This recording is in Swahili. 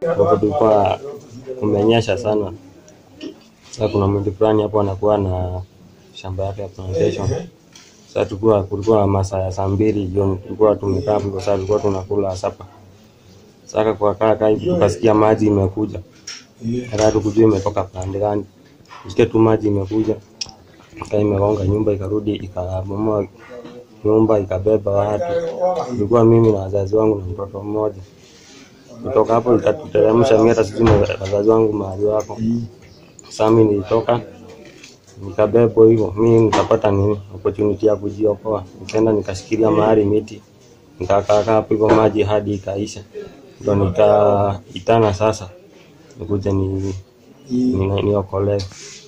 ambapo tulikuwa kumenyesha sana. Sasa kuna mwindi fulani hapo anakuwa na shamba yake ya plantation. Sasa tulikuwa kulikuwa masaa ya saa mbili jioni, tulikuwa tumekaa hapo, sasa tulikuwa tunakula sapa. Sasa kwa kaka hivi tukasikia maji imekuja, hata tukujua imetoka pande gani, tusikia tu maji imekuja, kaa imegonga nyumba, ikarudi ikabomoa nyumba, ikabeba watu. Tulikuwa mimi na wazazi wangu na mtoto mmoja. Kutoka hapo ikatuteremsha, mimi hata sijui wazazi wangu mahali wako. Sasa mimi nilitoka nikabebwa hivyo, mimi nikapata nini opportunity ya kujiokoa, nikaenda nikashikilia mahali miti, nikakaa hapo hivyo maji hadi ikaisha, ndo nikaitana sasa nikuje ni, ni, niokolewe.